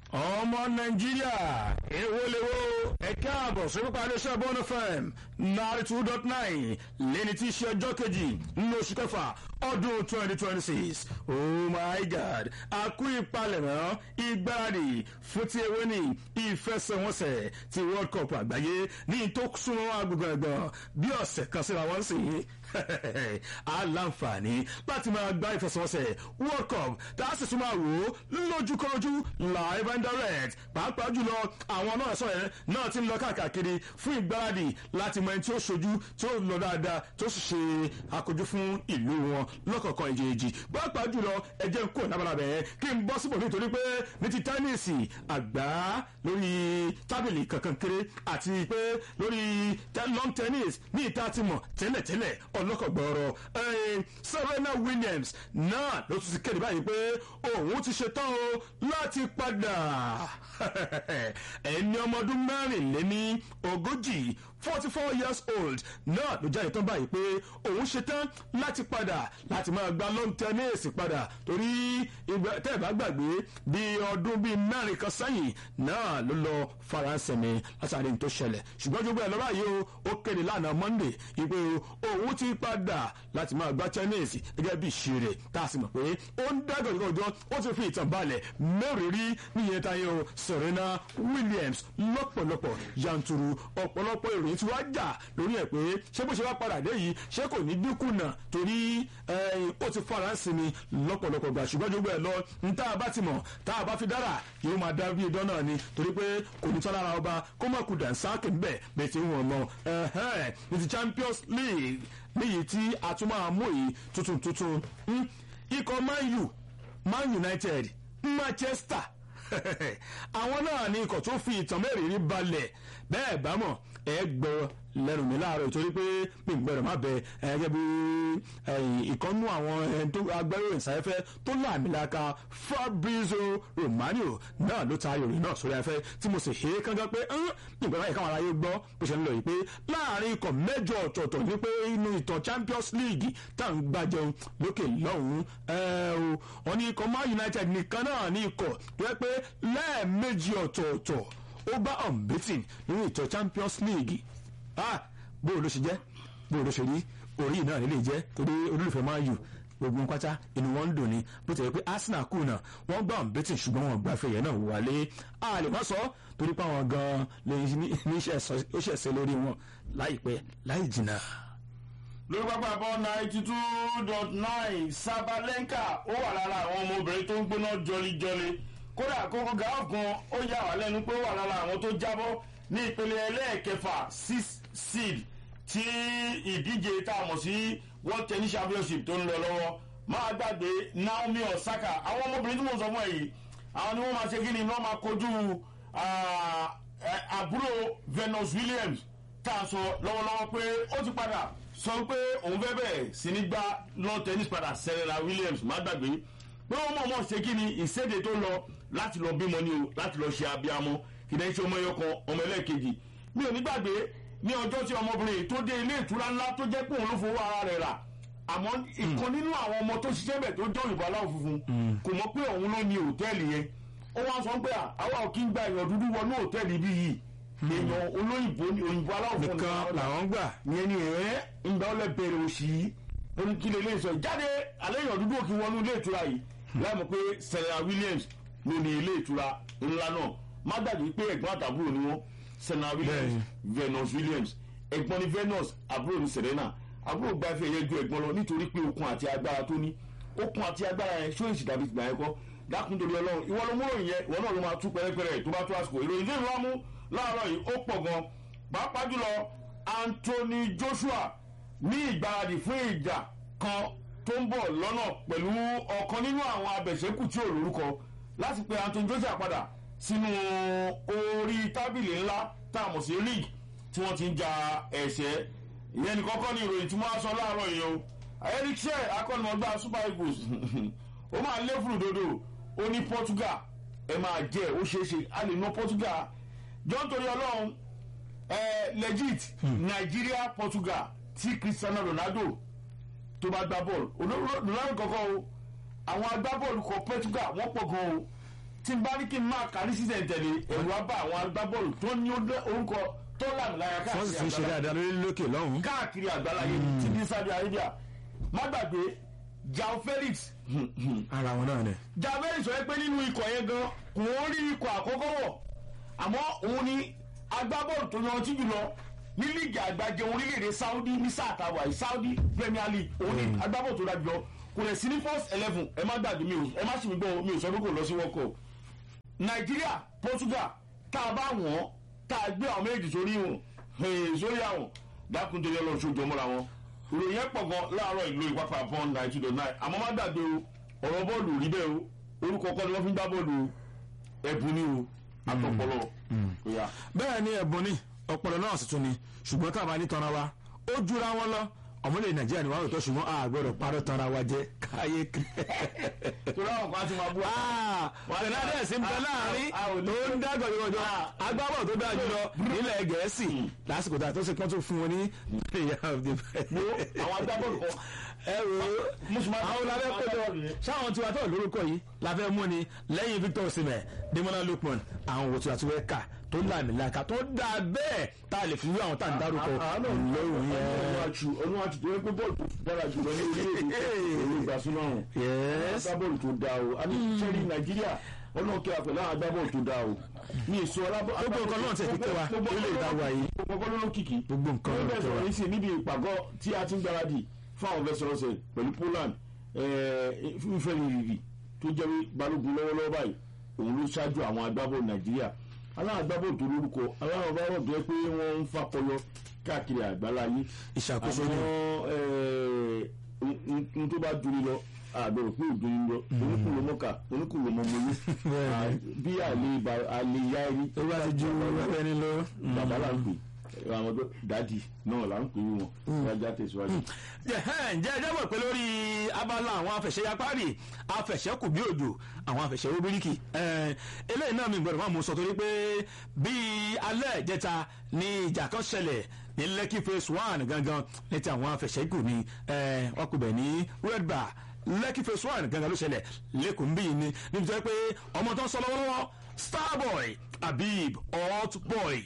ọmọ nàìjíríà èwo lèwo ẹ káàbọ̀ sórípa iléeṣẹ́ bọ́ọ̀nù fm ninety two dot nine lẹ́ni tí í ṣe ọjọ́ kejì nínú oṣù kẹfà ọdún twenty twenty six oh my god àkú ìpalẹ̀mọ́ ìgbáradì fún ti ewé ní ìfẹsẹ̀wọnsẹ̀ ti world cup àgbáyé ní tó súnmọ́ agbègbè ẹ̀gbọ́n bí ọ̀sẹ̀ kan síra wọ́n sì aláǹfààní láti máa gba ìfẹsẹ̀wọnsẹ̀ world cup tá a sì tún máa wò ó lójúkọrojú live and direct pàápàá jùlọ àwọn náà sọ yẹn náà ti ń lọ káàkiri fún ìgbáradì láti mọ ẹni tí ó ṣojú tí ó lọ dáadáa tó sì ṣe àkójú fún ìlú wọn lọ́kọ̀ọ̀kan ìjèèjì pàápàá jùlọ ẹjẹ́ ń kó ìnábàlábẹ̀ kí n bọ́ síbò nítorí pé ní ti tẹ́níìsì àgbá lórí tábìlì kankan kéré àti pé lórí long tennis ní ìta ti mọ̀ tẹ́lẹ̀tẹ́lẹ̀ ọlọ́kọ̀gbọ̀ọ̀rọ̀ serena williams náà ló tún ti kéde báyìí pé òun ti ṣetán o láti padà ẹni ọmọ ọdún mẹ́rìnléní ogójì forty four years old náà ló jáde tán báyìí pé òun ṣetán láti padà láti máa gba long tennis padà torí tẹ́ ẹ̀ bá gbàgbé bí ọdún bíi mẹ́rin kan sẹ́yìn náà ló lọ faransé mi látàrí ní tó ṣẹlẹ̀ ṣùgbọ́n jogbo ẹ̀ lọ́wọ́ yìí ó kéde lánàá monday ìpè òun ti padà láti máa gba tennis gẹ́gẹ́ bí ìṣeré tá a sì mọ̀ pé ó ń dágọ̀ ìgbọ̀jọ́ ó ti fi ìtàn balẹ̀ mẹ́rìírí níyẹn táyé o serena williams lọ́pọ̀lọpọ̀ yanturu ọ̀pọ̀lọpọ̀ ìròyìn tí wàá jà lórí ẹ̀ pé ṣé bó ṣe wá padà dé yìí ṣé kò ní dínkù náà torí ó ti fara sí mi lọ́pọ̀lọpọ̀ gbà ṣùgbọ́n jogbo ẹ̀ lọ ní tá a bá ti mọ̀ tá a bá fi dára yóò máa dá bí idán náà ni torí pé kò ní tọ́lára ọba kó má kú dànsáàkì ńbẹ̀ bẹ́ẹ̀ tí wọ́n mọ̀ ní ti champions league níyì tí a tún máa mú yìí tuntun tuntun ikọ̀ man u man united manchester àwọn náà ní ikọ̀ tó fi ìtàn mẹ́rìírí balẹ̀ bẹ́ẹ̀ bá mọ̀ ẹ gbọ́ lẹ́nu mi láàárọ̀ ìtorí pé mi ń gbọ́dọ̀ má bẹ ẹgẹ́ bí ìkọ́nú àwọn agbẹ́ròyìn sáfẹ́fẹ́ tó láàmìlaka fabrizio romano náà ló ta ìròyìn náà sórí afẹ́ tí mo sì ṣe é kángan pé nígbà báyìí káwọn aráyé gbọ́ bó ṣe ń lọ yìí pé láàrin ikọ̀ mẹ́jọ ọ̀tọ̀ọ̀tọ̀ ní pé inú ìtàn champions league tá à ń gbàjẹun lókè lọ́hùn-ún wọn ní ikọ̀ man united nìkan náà ní ikọ̀ tó yẹ pé lẹ́ẹ̀mejì ọ̀tọ̀ọ̀tọ̀ ó bá unbeaten nínú ìtàn champions league ah bóò ló ṣe jẹ́ bóò ló ṣe rí orí náà nílé jẹ́ torí olólùfẹ́ máa yù gbogbo pátá inú wọn ń dùn ní bó ti yẹ pé arsenal kù náà wọ́n gbà ń bẹ́tì ṣùgbọ́n wọn gbà fẹ̀yẹ náà wálé a lè má sọ torí pé àwọn gan-an lè ní ó ṣẹ̀ṣẹ̀ lórí wọn láìpẹ́ láì jìnnà. lórí pápá bọ́ ninety two dot nine sabalenka ó wà lára àwọn ọmọbìnrin tó ń gbóná jọlijọli kódà kókó gàá kan ó yà wá lẹ́nu pé ó wà lára àwọn tó jábọ́ ní ìpele ẹlẹ́ẹ̀kẹfà six seed tí ìdíje tá a mọ̀ sí world tennis championship tó ń lọ lọ́wọ́ máa gbàgbé naomi osaka àwọn ọmọbìnrin tí mo sọ fún ẹ yìí àwọn ni wọ́n máa ṣe kí ni wọ́n máa kojú àbúrò venus williams tá a sọ lọ́wọ́lọ́wọ́ pé ó ti padà sọ pé òun fẹ́ bẹ̀rẹ̀ sí ní gbá lawn tennis padà serena williams má gbàgbé pé wọ́n mọ̀ mọ̀ ṣe kí ni ìséde tó lọ láti lọ bímọ ni o láti lọ ṣe abiyamọ kìdẹ́ ṣe ọmọ ẹyọ kan ọmọ ẹlẹ́ẹ̀kejì mi ò ní gbàgbé ní ọjọ́ tí ọmọbìnrin tó dé ilé ìtura ńlá tó jẹ́ pé òun ló fowó ara rẹ̀ rà àmọ́ ìkan nínú àwọn ọmọ tó ṣiṣẹ́ bẹ̀ tó jọ òyìnbó aláwọ̀ funfun kò mọ̀ pé òun ló ní hòtẹ́ẹ̀lì yẹn ó wá sọ pé àwa ò kí ń gba èèyàn dúdú wọnú hòtẹ́ẹ̀lì bí yìí èèyàn olóyìnbó òyìnbó aláwọ̀ funfun nìkan làwọn gbà yẹn ni ẹ̀ ń gbà ó lẹ bẹ̀rẹ̀ òsì yìí ó ní kí lè lè sọ jáde alẹ́ èèyàn dúdú òkè wọnú ilé ìtura yìí láì mọ̀ pé serena williams ló ní ilé ìtura ńlá náà má dàbí pé ẹ̀gbọ́n àtàbúrò ni wọ́n serena williams venus williams ẹ̀gbọ́n ni venus àbúrò ni serena àbúrò gba ife ẹ̀yẹ ju ẹ̀gbọ́n lọ nítorí pé okun àti agbára tó ní okun àti agbára yẹn ṣó èsì dàbí ìgbà yẹn kọ́ dákun torí ọlọ́run ìwọ ló mú ròyìn yẹn ìwọ náà ló máa tú pẹ́rẹ́pẹ́rẹ́ tó bá tó àsìkò ìròyìn lè wá mú láàárọ̀ yìí ó pọ̀ gan pàápàá jùlọ anthony joshua ní ìgbáradì fún ìjà kan tó ń bọ̀ lọ́nà pẹ̀lú ọ̀kan nínú àwọn abẹ̀ṣẹ́kù tí ò lórúkọ láti pe anthony joshua padà sínú orí tábìlì ńlá tá a mọ̀ sí league tí wọ́n ti ń ja ẹ̀ṣẹ́ ìyẹn ní kọ́kọ́ ní ìròyìn tí wọ́n á sọ láàárọ̀ yìí o eric shea akọ́nimọ̀gbá super eagles ó máa lé fún ìdodo ó ní portugal ẹ máa jẹ ó ṣeé ṣe a lè ná portugal john torí ọlọ́run ẹ legit nigeria portugal tí cristiano ronaldo tó bá gbá bọ́ọ̀lù ronaldo kọ̀ọ̀kan o àwọn agbábọ́ọ̀lù kan portugal wọ́n pọ̀ gan o tí n bá ní kí n máa kárí sísẹ̀ tẹ̀lé ẹ̀rù á bá àwọn agbábọ́ọ̀lù tó ní orúkọ tó làmìláyà wọ́n sì tún ṣe káàkiri dáadáa lórí lókè lọ́hùn. káàkiri àgbáláyé ti ní Saudi Arabia má gbàgbé Jao Felix ara wọn náà ni. Jao Felix sọ pé nínú ikọ̀ yẹn gan kò ń rí ikọ̀ àkọ́kọ́ wọ̀ àmọ́ òun ni agbábọ́ọ̀lù tó yanjú jùlọ ní líìgì àgbàjẹ orílẹ̀-èdè Saudi ní sáà tàwa yìí Saudi Premier League òun ni agbábọ́ọ̀lù tó dájú lọ kò lè sí ní first eleven ẹ má gbàgbé mi ò ẹ má sì mí gbọ́ mi ò sọ pé kò lọ sí World Cup Nàìjíríà Portugal tá a bá wọ́n tá a gbé àwọn méjì sórí wọn sórí àwọn dákúndé yẹn lọ sójú ọmọra wọn ìròyìn yẹn pọ̀ gan láàárọ̀ ìlú ìpapà pọ́n nine two dot nine àmọ́ má gbàgbé o ọ̀rọ̀ bọ́ọ̀lù rí bẹ́ẹ̀ o orúkọ kọ́ ni wọ́n fi ń gbá bọ́ọ̀lù o ẹ̀bùn ni o àtọ̀pọ̀lọ kò yá. bẹ́ẹ̀ ni ẹ̀bùn ni ọpọlọ náà sì tún ni ṣùgbọ́n tá a bá ní tanra wa ó jura wọn lọ ọmọlẹ̀ nàìjíríà ni wàá rò tọ́ ṣùgbọ́n a gbọ́dọ̀ parọ́ tanra wa jẹ́ káyé torí àwọn kan ti máa bú wa. fernandez ń bẹ láàrin a ò ní- tó ń dágọ̀ yọjọ́ Ah. agbábọ̀ tó dáa jùlọ nílẹ̀ gẹ̀ẹ́sì lásìkò tá a tó ṣe pọ́n tó fún wọn ní player of the wo àwọn agbábọ́ọ̀lù kan ẹ wo Mùsùlùmí- àwọn labẹ́ kójọ agbábọ́ọ̀lù yẹn. sáwọn tiwa tó lórúkọ yìí labẹ́ mú ni lẹ́yìn Victor Osimhen Demola Lookman àwọn òwò tiwa tó fẹ́ kà tó làmìlaka tó dáa bẹ́ẹ̀ tá a lè fi wí àwọn tá à ń dárúkọ lóhùn yẹn. olùwàjù olùwàjù tó yẹ pé bọ́ọ̀lù tó dára jùlọ ní orílẹ̀-èdè ìlú ìgbàsúná ọ̀hún. Yes. agbábọ́ọ̀lù tó dáa o a ní sẹ́rí nàìjíríà ọlọ́run kí a pẹ̀lú àwọn agbábọ́ọ̀lù tó dáa o ní èso alábọ́. Gbogbo nǹkan náà tẹ̀ fi tẹ́ wa lórílẹ̀ èdè àwa yìí. gbogbo nǹkan ló kìkì. Gbogbo nǹkan ló ló tẹ́ wa. sọ̀rọ̀ yìí sí níbi ìpàgọ́ tí a ti ń gbáradì fún àwọn fẹsẹ̀rọsẹ̀ pẹ̀lú Poland fífẹ́ rírì tó jẹ́ balógun lọ́wọ́lọ́wọ́ báyìí òun ló ṣáájú àwọn agbábọ́ọ̀lù nàìjíríà aláwọn agbábọ́ọ̀lù tó lórúkọ aláwọn agbábọ́ọ̀lù tó yẹ pé wọ́n ń fakọyọ káàkiri àgbáláyé ìṣàkóso ni n tó bá duni lọ àbẹ̀rẹ̀ pé òduni lọ oníkùnlé mọ́kà oníkùnlé mọ́mọ́lú Bẹ́ẹ̀ni. bí àlè àlè ya ẹni tó bá ti ju ẹni lọ. bàbá là ń pè àwọn tó dádì náà là ń pè wọn wájà tẹ̀síwájú. ǹjẹ́ ẹ jábọ̀ pé lórí abala àwọn afẹ̀ṣẹ́yapárì afẹ̀ṣẹ́kù bí òjò àwọn afẹ̀ṣẹ́wó bíríkì eléyìí náà mi gbọ́dọ̀ máa mú sọ torí pé bíi alẹ́ ìjẹta ní ìjà kan ṣẹlẹ̀ ní Lekki phase one gangan ní ti àwọn afẹ̀ṣẹ́kù ni eh, wọ́n kò bẹ̀ ní red bar Lekki phase one gangan ló ṣẹlẹ̀ lẹ́kùn bíi ni níbi tó yẹ pé ọmọ tó ń sọ lọ́wọ́lọ́wọ́ Starboy Habib hot boy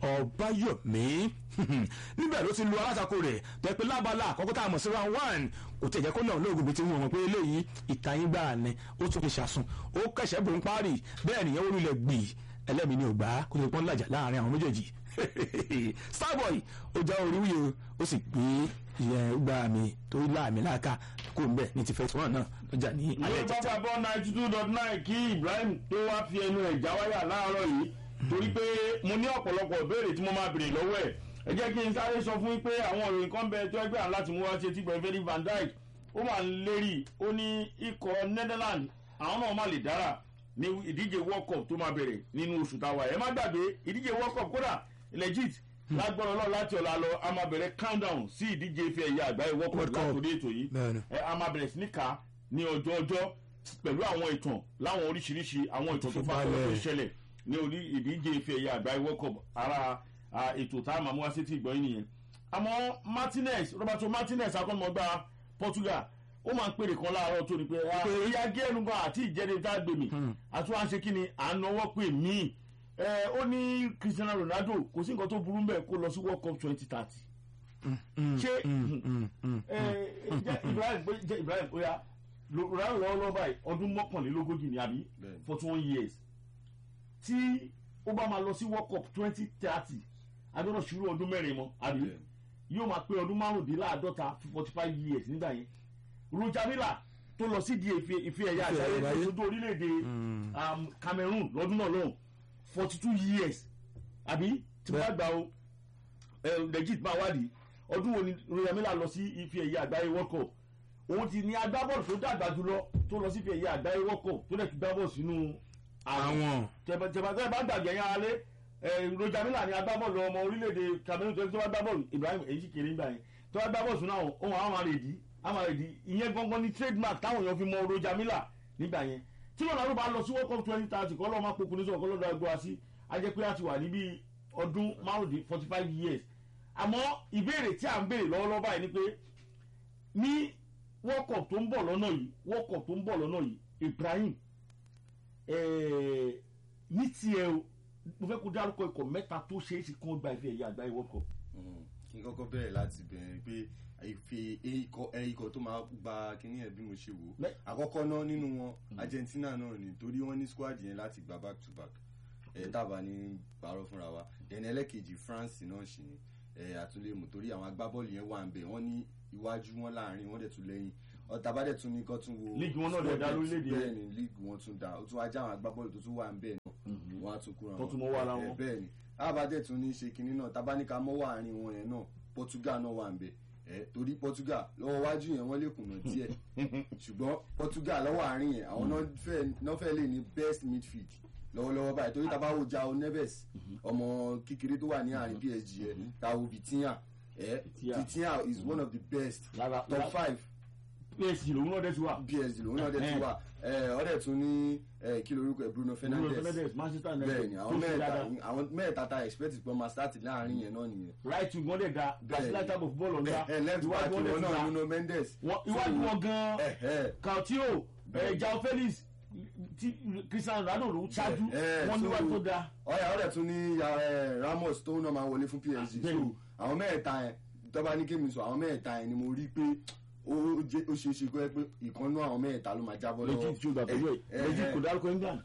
ọbáyọmí níbẹ̀ ló ti lu alátakò rẹ̀ tó yẹ pé lábala àkọ́kọ́ tá a mọ̀ sí round one kò tẹ̀jẹ́ kó náà lóògùn bíi ti wọ́n mọ̀ pé eléyìí ìtayín gbà ní ó tún fi ṣàsùn ó kẹ̀sẹ̀ bò ń parí bẹ́ẹ̀ nìyẹn ó lulẹ̀ gbì ẹlẹ́mìí ni ò gbà kó lè pọ́n làjà láàrin àwọn méjèèjì starboy ó já orí wúye ó sì gbé ìyẹn gbà mí tó láàmì láàka kó ń bẹ̀ ní ti fẹ́ tí wọ́n náà lọ́jà ní alẹ́ ilé ìjẹta. pápá bọ́ ninety two dot nine kí Ibrahim tó wá fi ẹnu ẹ̀ já wáyà láàárọ̀ yìí torí pé mo ní ọ̀pọ̀lọpọ̀ ìbéèrè tí mo máa béèrè lọ́wọ́ ẹ̀ ẹ jẹ́ kí n sáré sọ fún yín pé àwọn ìròyìn kan bẹ tó ẹgbẹ́ àwọn láti mú wá sí etí gbọ̀n Virgil van Dijk ó wà lérí ó ní ikọ̀ Netherlands àwọn náà má lè dára ní ìdíje World Cup tó máa bẹ̀rẹ̀ nínú oṣù táwa ẹ̀ má gbàgbé ìdíje World Cup kódà legit lágbára Ọlọ́run láti ọ̀la lọ a máa bẹ̀rẹ̀ countdown sí ìdíje ife ẹ̀yẹ àgbáyé World Cup World Cup. látòrí ètò yìí Bẹ́ẹ̀ni. ẹ a máa bẹ̀rẹ̀ sí ní ká ní ọjọ́ ọjọ́ pẹ̀lú àwọn ìtàn láwọn oríṣiríṣi àwọn ìtàn tó bá Balẹ̀. tó ṣẹlẹ̀ ní orí ìdíje ife ẹ̀yẹ àgbáyé world cup ara a, ètò tá a máa mú wá sétí ìgbọ́n yín nìyẹn àmọ́ martinez roberto martinez akọ́nimọ̀gbá portugal ó máa ń pèrè kan láàárọ̀ tó ní pé ah, ìyá gẹ́nu gan àti ìjẹ́ni tá a gbè mí àti wọ́n á ṣe kí ni à ń nọwọ́ pè mí ẹ ó ní cristiano ronaldo kò sí nǹkan tó burú mbẹ̀ kó lọ sí world cup twenty thirty ṣé ẹ jẹ́ ibrahim pé jẹ́ ibrahim ó yá ronaldo lọ́wọ́ báyìí ọdún mọ́kànlélógójì ni àbí forty one years tí ó bá máa lọ sí world cup twenty thirty agbọ́dọ̀ ṣírò ọdún mẹ́rin mọ́ àbí yóò máa pé ọdún márùndínláàádọ́ta forty five years nígbà yẹn roger miller tó lọ sí di ife ife ẹ̀yà Ife àgbáyé àgbáyé. tó sojú orílẹ̀-èdè um, cameroon lọ́dún náà lọ́hùn forty two years àbí tí wọ́n bá gbà o eh, legit máa wádìí ọdún wo ni roger miller lọ sí ife ẹ̀yà àgbáyé world cup òun ti ní agbábọ́ọ̀lù tó dàgbà jùlọ tó lọ sí ife ẹ̀yà àgbáyé world cup tó dẹ̀ ti gbá bọ́ọ̀lù sínú àwọn tẹ̀bàtẹ̀ bá gbàgbé yẹn alẹ́ roger miller ni agbábọ́ọ̀lù ọmọ orílẹ̀-èdè cameroon tó bá gbá bọ́ọ̀lù ibrahim èyí sì kéré nígbà yẹn tó bá gbá bọ́ọ̀lù sínú àwọn ohun àwọn àrèdí àwọn àrèdí ìyẹn gangan ni trademark táwọn èèyàn fi mọ roger miller nígbà yẹn tí ronaldo bá lọ sí world cup twenty thirty kọ́ lọ́ọ́ máa pokùn ní sọ̀rọ̀ kọ́ lọ́ọ́ dàgbà sí a jẹ́ pé a ti wà níbi ọdún márùndín forty five years àmọ́ ìbéèrè tí à ń béèrè lọ́wọ́lọ́wọ́ báyìí ni pé ní world cup tó ń bọ̀ lọ́nà yìí world cup tó ń bọ̀ lọ́nà yìí ibrahim eh, mo fẹ́ kó dárúkọ ikọ̀ mẹ́ta tó ṣeé ṣe kí wọ́n gba ife ẹ̀yẹ àgbáyé world cup. Mm, kí n kọ́kọ́ bẹ̀rẹ̀ láti bẹ̀rẹ̀ pé ìfe ikọ̀ ẹ ikọ̀ tó máa gba kíní ẹ̀ bí mo ṣe wò ó Mẹ́- àkọ́kọ́ náà nínú wọn Argentina náà ni torí wọ́n ní squad yẹn láti gba back to back ẹ̀ tábà ní parọ́ fúnra wa then ẹlẹ́kejì France náà ṣì ni ẹ̀ àtúnlẹ̀mù torí àwọn agbábọ́ọ̀lù yẹn wà ń bẹ̀ wọ́n ní iwájú wọn láàrin wọ́n dẹ̀ tún lẹ́yìn ọ̀tá bá dẹ̀ tún ní kọ́ tún wo League wọn náà dẹ̀ dá lórílẹ̀-èdè bẹ́ẹ̀ ni league wọn tún dá ó tún wá já àwọn agbábọ́ọ̀lù tó tún wà ń bẹ̀ náà wọ́n á tún kúrò Tó tún mọ́ wá ara wọn. bẹ́ẹ̀ ni àbájẹ́ tún ní ṣe kinní náà tabaníkà mọ́ wà àárín wọn yẹn náà Portugal náà wà ń bẹ̀ ẹ̀ torí Portugal lọ́wọ́ wájú yẹn wọ́n lè kùnà díẹ̀ ṣùgbọ́n Portugal lọ́wọ́ àárín yẹn àwọn náà fẹ́- náà fẹ́ lè ní best midfield lọ́wọ́lọ́wọ́ báyìí torí tabawo João Neves ọmọ kékeré tó wà ní àárín PSG yẹn tao Vitinha ẹ̀ Vitinha. Vitinha is one of the best Lára- top lára- five PSG lòun náà dẹ̀ ti wà. PSG lòun náà dẹ̀ ti wà ẹ̀ ọ̀dẹ̀ tún ní ẹ̀ kí lorúkọ ẹ̀ Bruno Bruno Fernandes Fernandes Manchester United bẹ́ẹ̀ni àwọn tó ṣe mẹ́ta dáadáa. àwọn mẹ́ta ta expect pé ọmọ start láàrin yẹn náà nìyẹn. right wing wọn dẹ̀ da gàsílẹ̀ type of ball ọ̀dà ẹ left back iwájú wọn dẹ̀ wọn ti náà da Nuno Mendes. Wọ́n- iwájú wọn gan ẹ ẹ Coutinho Bẹ́ẹ̀. João Felix ti Cristiano Ronaldo ló ṣáájú ẹ, wọn so- níwájú tó da. ọyà ọdẹ tún ní ya, ẹ, Ramos tó náà máa wọlé fún PSG so Bẹ́ẹ̀ni. àwọn mẹ́ta yẹn tọ́ba ní kémi sọ àwọn mẹ́ta yẹn ni mo rí pé ó jẹ́- ó ṣeé ṣe kó yẹ pé ìkànnú àwọn mẹ́ta ló máa jábọ́ lọ́wọ́. legit tí o gbà pẹ̀lú ẹ̀ ẹ, legit ẹ, kò dárúkọ England.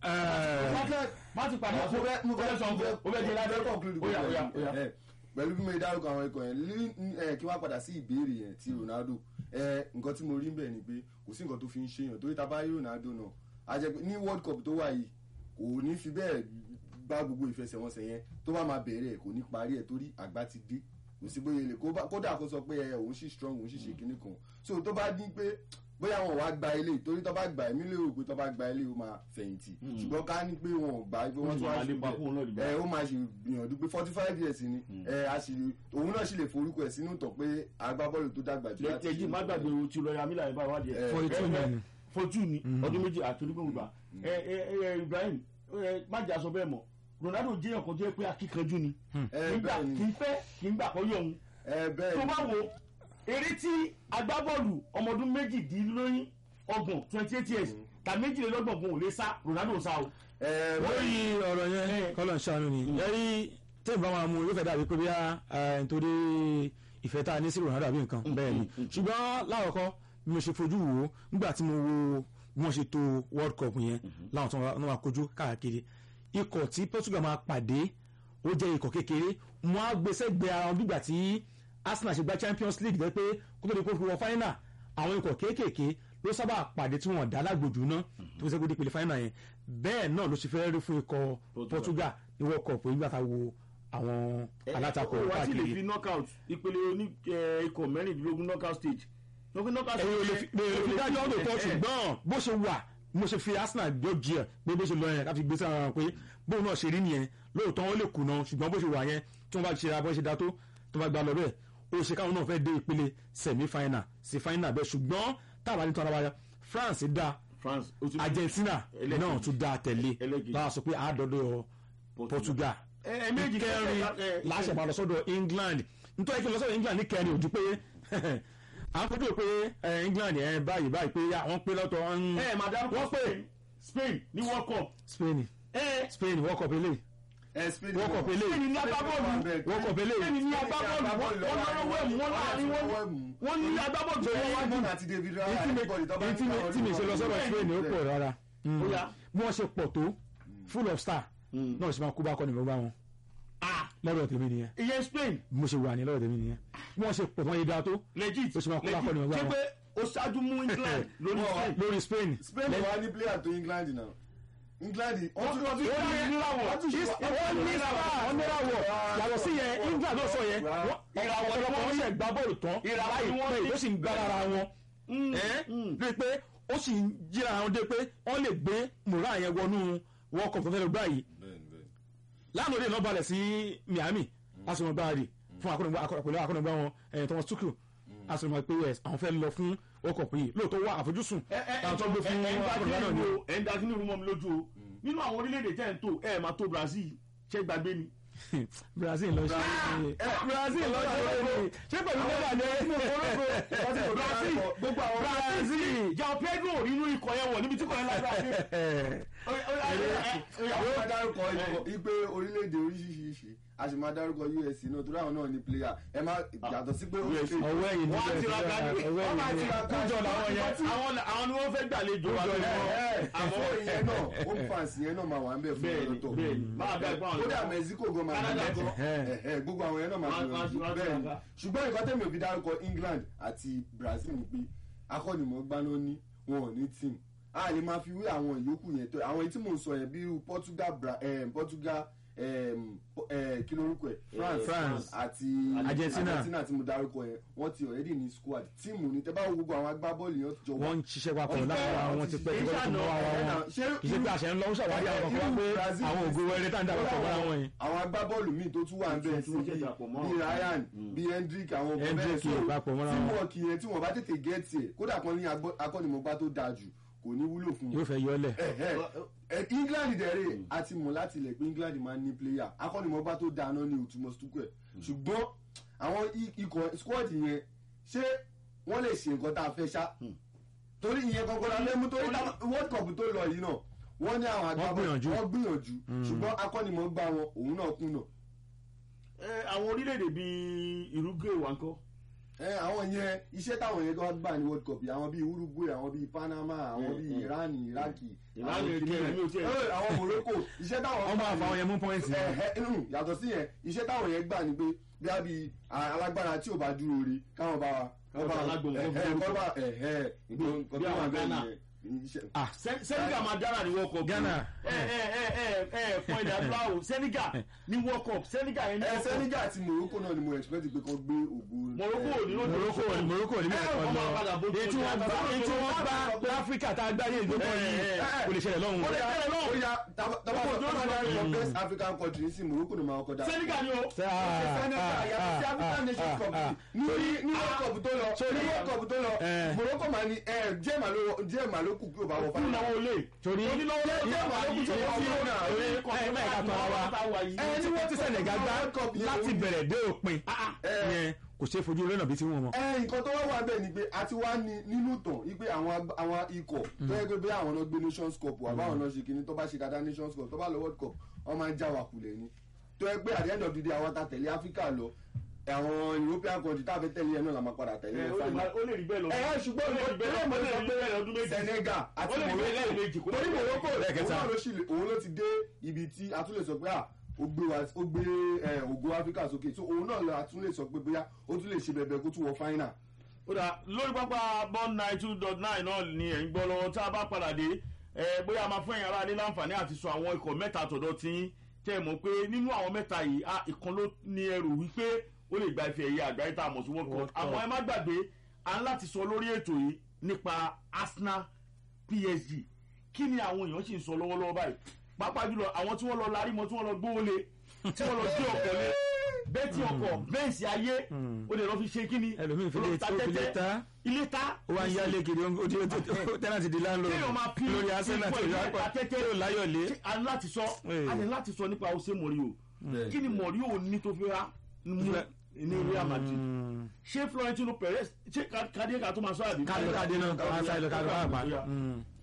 má ti padà mo fẹ́ mo fẹ́ sọ mo fẹ́ o fẹ́ di ládé conclude oya pẹ̀lú oya oya. ẹ, pẹ̀lú bí mo ṣe dárúkọ àwọn ikọ̀ yẹn lí- ẹ, kí wọ́n padà sí ìbéèrè yẹn ti Ronaldo ẹ, nǹkan tí mo rí bẹ́ẹ̀ ni pé kò sí nǹkan tó fi ń ṣèyàn torí ta bá rí Ronaldo náà a jẹ́ pé ní World Cup tó wà yìí kò ní fi bẹ́ẹ̀ bá gbogbo ìfẹsẹ̀wọnsẹ̀ yẹn tó bá máa bẹ̀rẹ̀ ẹ̀ kò ní parí ẹ̀ torí àgbà ti dé kò sí bóyá ilé kó bá- kódà kó sọ pé ẹ òun sì strong òun sì ṣe kinní kan so tó bá dín pé bóyá wọn wá gba ilé torí tó bá gba èmi lérò pé tó bá gba ilé ó máa fẹ̀yìntì ṣùgbọ́n ká ní pé wọn ò gbà pé wọ́n sì tún wá máa ṣe lépa kóun náà dìgbà. ẹ ó máa ṣe gbìyànjú pé forty five years ni ẹ a sì òun náà sì lè forúkọ ẹ̀ sínú tọ̀ pé agbábọ́ọ̀lù tó dàgbà jù láti lẹ́tẹ̀jì má gbàgbé o ti lọ ya mílíọ̀nù bá wádìí ẹ̀. Eh, Forty two Ẹ- ẹ- ni. forty two ni ọdún méjì àti onígbòǹgbò gbà. ẹ ẹ ẹ Ibrahim ẹ má jà sọ bẹ́ẹ̀ mọ̀ Ronaldo jẹ́ ọkàn tó yẹ pé akíkanjú ni ẹ nígbà bẹ́ẹ̀ ni kì í fẹ́ kì í gbà kọ́ yọ̀ òun ẹ bẹ́ẹ̀ tó ni bá wo eré tí agbábọ́ọ̀lù ọmọ ọdún méjìdínlóyún ọgbọ̀n twenty eight years tàbí méjìlélọ́gbọ̀n kò lè sá Ronaldo sá o. ẹ bẹ́ẹ̀ lórí ni ọ̀rọ̀ yẹn kọ́lọ̀ ń ṣàánú ni yẹ́rí tẹ́yìn bá máa mú yóò fẹ́ dàbí pé bí a nítorí ìfẹ́ tá a ní sí Ronaldo àbí nǹkan bẹ́ẹ̀ ni ṣùgbọ́n láwọ̀kọ́ bí mo ṣe fojú wò ó nígbà tí mo wo bí wọ́n ṣe to World Cup yẹn láwọn tó wọ́n máa kojú káàkiri ikọ̀ tí Portugal máa pàdé ó jẹ́ ikọ̀ kékeré wọ́n á gbé sẹ́gbẹ̀ẹ́ ara wọn bígbà tí Arsenal ṣe gba Champions League jẹ́ pé kó tó di kó fi wọ final àwọn ikọ̀ kéékèèké ló sábà pàdé tí wọ́n dá lágbòjú náà tó fi sẹ́kó dípele final yẹn bẹ́ẹ̀ náà ló ṣe fẹ́ rí fún ikọ̀ Portugal ní World Cup nígbà tá a wo àwọn alátakò ó wá sí lè káàkiri fi knockout ìpele oní ẹ, ikọ̀ mẹ́rìndínlógún knockout stage. knockout knockout ẹ̀yin ò lè fi lè fi dájọ́ ọ̀dọ̀ tó ẹ, ẹ, ṣùgbọ́n bó ṣe wà mo ṣe fi Arsenal jọ jí ẹ pé bó ṣe lọ yẹn káfi gbé sára wọn pé bóun náà ṣe rí nìyẹn lóòótọ́ wọn lè kùnà ṣùgbọ́n bó ṣe wà yẹn tí wọ́n bá ṣe abọ́ ṣe dá tó tó bá gba lọ bẹ́ẹ̀ ó ṣe káwọn náà fẹ́ dé ìpele semi final sí final bẹ́ẹ̀ ṣùgbọ́n táwa ní tọ́ra wáyà France dá France ó ti Argentina Ẹlẹ́kejì. náà tún dá tẹ̀lé Ẹlẹ́kejì. láwa sọ pé àádọ́dọ̀ Portugal ẹ ẹ méjì kẹrin láṣẹ máa lọ sọ́dọ̀ England nítorí kí n lọ sọ́dọ̀ England ní kẹrin ojú pé à ń fojú pé ẹ, England ẹ báyìí báyìí pé ya, wọ́n pé lọ́tọ̀ ń- ẹ máa dárúkọ wọ́n pè Spain Spain ní World Cup. Spain ẹ Spain World Cup eléyìí ẹ Spain World Cup eléyìí Spain ní agbábọ́ọ̀lù World Cup eléyìí Spain ní agbábọ́ọ̀lù wọ́n lọ́wọ́ ẹ̀mú wọn láàrin wọn wọ́n ní agbábọ́ọ̀lù tó wọ́n wájú. Raymond àti David Raya anybody tó bá tí mi tí mi ṣe lọ sọ́dọ̀ Spain ó pọ̀ rárá Ó yá. bí wọ́n ṣe pọ̀ tó full of star náà ṣe máa kú bá kọ́ni gbogbo àwọn Ah, lọ́dọ̀ tèmi nìyẹn ìyẹn Spain bí mo ṣe wà ní lọ́dọ̀ tèmi nìyẹn bí wọ́n ṣe pọ̀ tó wọ́n yé dáa tó legit Ó ṣe máa kó lápọ̀ ní legit ọgbà ṣé wọn. pé ó ṣáájú mú England lórí Spain. lórí Spain Spain wà ní player tó England náà England wọ́n tún wọ́n tún ó ní níláwọ̀ wọ́n tún ṣe wọ́n ní sáà wọ́n ní ìràwọ̀ yàtọ̀ sí yẹn England ló sọ yẹn wọ́n- Ìràwọ̀ ni ọ̀pọ̀lọpọ̀ wọ́n wọn ṣe gbá bọ́ọ̀lù tán Ìràwọ̀ ni wọ́n láìpẹ́ ní. yóò sì ń gbá lára wọn lórí pé ó sì ń jíra àwọn dé pé wọ́n lè gbé mùrá yẹn wọnú World Cup tó fẹ́ lọ gbá yìí bẹ́ẹ̀ni bẹ́ẹ̀ni lánàá òde náà balẹ̀ sí Miami asọ̀rọ̀ gbáàdì fún akọ́nàgbá pẹ̀lú akọ́nàgbá wọn ẹ̀yìn Thomas Tuchel asọ̀rọ̀ pé yes àwọn fẹ́ lọ fún World Cup yìí lóòótọ́ wà àfojúsùn àwọn tó gbé fún akọ́nàgbá náà ni o. ẹ̀ ń da kí ni orúmọ mi lójú o nínú àwọn orílẹ̀-èdè tẹ́ ń tò ẹ̀ máa tó Brazil ṣé gbàgbé ni. Brazil lọ ṣe Brazil lọ ṣe é ṣé pẹ̀lú nígbà ní Brazil gbogbo àwọn Brazil João Pedro nínú ikọ̀ yẹn wọ̀ níbi tí kò yẹn lágbára dé. àwọn ọ̀daràn dárúkọ ikọ̀ ipe orílẹ̀-èdè oríṣiríṣi a sì máa dárúkọ usc náà torí àwọn náà ní player ẹ má yàtọ̀ sí pé ó US. ṣe ọwọ́ ẹ̀yìn wọ́n á níbẹ̀ ti ra gani ọwọ́ wọ́n máa ti ẹ̀yìn ra níbẹ̀ kújọ làwọn yẹn àwọn àwọn ni wọ́n fẹ́ gbàlejò wa Kújọ lọ́wọ́ ni àmọ́ àmọ́ ìyẹn náà home fans yẹn náà máa wà ń bẹ̀ fún bẹ́ẹ̀ni ọ̀tọ̀ bẹ́ẹ̀ni máa bẹ ẹ̀gbọ́n àwọn kódà yòókù. mexico gan máa Canada bẹ̀ gan. Ẹ̀hẹ́, gbogbo àwọn yẹn náà máa Wọ́n- gbìyànjú wọ́n- wọ́n bẹ́ẹ̀ni tiraka. ṣùgbọ́n nǹkan tẹ̀mí ò fi dárúkọ england àti brazil ni pé akọ́nimọ̀ọ́gbá ló ní wọn ò ní team a lè máa fi wé àwọn ìyókù yẹn tó àwọn èyí tí mò ń sọ yẹn bí irú portugal Bra- eh, portugal em, po- eh, kí lórúkọ ẹ france France. àti Argentina. argentina tí mo dárúkọ yẹn wọ́n ti already ní squad tíìmù ní tẹ́ bá wo gbogbo àwọn agbábọ́ọ̀lù yẹn jọ wọ́n ń ṣiṣẹ́ papọ̀ Wọ́n lára fẹ́- wọn ti pẹ́ kì í kí wọ́n tó mọ́ ṣàná- ara ẹ̀nà, wọn ṣé kì í ṣe pé àṣẹ ń lọ ṣàwárí àwọn kan wá pé Brazil àwọn ògo wẹrẹ tá à ń dàgbà pọ̀ mọ́ra wọn yìí. àwọn agbábọ́ọ̀lù míì tó tún wà ń bẹ̀ Tí sí wọ́n ṣẹ̀ṣẹ̀ àpò mọ́. bíi ryan bíi hendrick àwọn ọmọ Hendrick bẹ́ẹ̀ papọ̀ mọ́ra tí wọn. wọ́n kì í yẹn tí wọ́n bá tètè gẹ́ẹ̀tì ẹ̀ kódà kan ní agbọ́- akọ́nimọ̀gbá tó dáa jù kò ní wúlò fún yóò wọn. fẹ́ yọlẹ̀. Ẹ̀hẹ́. Ẹ, england dẹ̀rẹ̀ a ti mọ̀ láti ilẹ̀ pé england máa ń ní player akọ́nimọ̀gbá tó dáa náà ní òtúmọ̀ stukẹ̀ ṣùgbọ́n àwọn i- ikọ̀ squad yẹn ṣé wọ́n lè ṣe nǹkan tá a fẹ́ ṣá torí ìyẹn gangan la lẹ́mú torí tá- world cup tó lọ yìí náà wọ́n ní àwọn agbábọ̀ gbìyànjú. wọ́n gbìyànjú ṣùgbọ́n akọ́nimọ̀gbá wọn òun náà kùnà Ẹ, àwọn orílẹ̀-èdè bíi Uruguay wà ń kọ́ ẹ àwọn yẹn iṣẹ́ táwọn yẹn gan gbà ní world cup yìí àwọn bíi uruguay àwọn bíi panama àwọn Mm, bíi mm. iran iraki Iran àwọn kẹrin, kìnìún. mi ò tiẹ̀- Ẹ, àwọn morocco iṣẹ́ táwọn wọ́n máa fa àwọn yẹn mú pọ́ìntì. ẹ ẹ inú yàtọ̀ sí yẹn iṣẹ́ táwọn yẹn gbà ní pé bí a bí alágbára tí ò bá dúró re káwọn bá wa Káwọn bá alágbòǹgbò ẹ fún ẹ orúkọ. kọ́ bá ẹ ẹ nǹkan Bí tó wà àwọn bẹ́ẹ̀ Ghana. nìyẹn iṣẹ́- ah Sen- Senegal máa dára ní World Cup Ghana. ẹ ẹ ẹ ẹ ẹ fún ilẹ̀ adúláwò Senegal ní World Cup Senegal yẹn ní ẹ World Cup senegal àti morocco náà ni mo expect pé kán gbé ògo Morocco ò ní ló morocco morocco ní mẹ́ẹ̀kọ́ Ẹ, lọ ọmọ padà bójú èyí tí wọ́n ọjà. gbá èyí tí wọ́n gbá láfíríkà tá a gbá ní ìgbókò yìí Ẹ, ẹ, kò lè ṣẹlẹ̀ lọ́hùn. ó yà ó yà Gbogbo tabakọ̀ ojú ọ̀sán for best african country ní sí morocco ni màá kọ́ dá. Senegal ni o Senegal yàtọ̀ sí African Nations Cup ní ní World Cup tó lọ ní World Cup tó lọ Eh. Morocco máa ní díẹ̀ màá ló díẹ̀ màá ló kù kí o bá wọ kú fáwọn. náà ó lè torí onílọ́wọ́ díẹ̀ màá ló kù tí o bá wọ náà. ẹ mẹ́ẹ̀ká tọ́ wa ẹ tí wọ́n ti Senegal gbá láti bẹ̀rẹ̀ dé òpin yẹn kò ṣeé fojú lọ́nà bí tí wọ́n mọ̀. ẹ nǹkan tó wá wà bẹ́ẹ̀ ni pé a ti wá ní nínú tàn wípé àwọn ag- àwọn ikọ̀ tó yẹ pé bí àwọn náà gbé Nations Cup wà báwọn náà ṣe kínní tó bá ṣe dáadáa Nations Cup tó bá lọ World Cup wọ́n máa ń já wa kulẹ̀ ni tó yẹ pé at the end of the day àwọn ta tẹ̀lé Africa lọ àwọn European country tá a fẹ́ tẹ̀lé yẹn náà la máa padà tẹ̀lé yẹn final. ó lè rí bẹ́ẹ̀ lọ ẹ ẹ ṣùgbọ́n ó lè rí bẹ́ẹ̀ mo ó lè sọ rí bẹ́ẹ̀ lọ́dún pé méjì Senegal àti ó lè rí bẹ́ẹ̀ lẹ́ẹ̀mejì Morocco kó torí Morocco òun lẹ́ẹ̀kẹta. náà ló sì lè- òun ló ti dé ibi tí a tún lè sọ pé à ó gbé wa ó gbé ẹ, ògo Africa sókè so òun náà la tún lè sọ pé bóyá ó tún lè ṣe bẹbẹ kó tún wọ final. ó dà lórí pápá bond nine two dot nine náà ni ẹ̀ ń gbọ́ lọ́wọ́ tá a bá padà dé ẹ bóyá a máa fún ẹ̀yin aráalé láǹfààní àti sọ àwọn ikọ̀ mẹ́ta tọ̀dọ̀ tí tẹ́ ẹ mọ̀ pé nínú àwọn mẹ́ta yìí a ìkan ló ní ẹrù wípé ó lè gba ife ẹ̀yẹ àgbáyé tá a mọ̀ sí world cup World Cup. àmọ́ ẹ má gbàgbé a ń láti sọ lórí ètò yìí nípa Arsenal PSG kí ni àwọn èèyàn sì ń sọ lọ́wọ́lọ́wọ́ báyìí pàápàá jùlọ àwọn tí wọ́n lọ larí mọ́ tí wọ́n lọ gbówó lé tí wọ́n lọ gbé ọkọ̀ lé bẹ́ẹ̀tì ọkọ̀ bẹ́ẹ̀sì ayé ó lè lọ fi ṣe kí ni ẹlòmíín fi ó lọ lè ta tó fi lè tẹ́tẹ́. ta ilé ta ó wá ń yálé kiri ó ti tẹ́nàtì di láńlọ́ọ̀dù Kéèyàn máa pín lórí Arsenal tó ipò yọ ìlú àtẹ́tẹ́. yóò láyọ̀lé. Ṣé a ní láti sọ Ee. a ní láti sọ nípa ose mọ̀rí o kí ni mọ̀rí o ní tó fi ra mú ní Real Madrid ṣé Florentino Perez ṣé kàdé ká tó máa sọ àbí. kádé kádé náà ká sáré lọ kádé ká pa. Ó yá. Mm.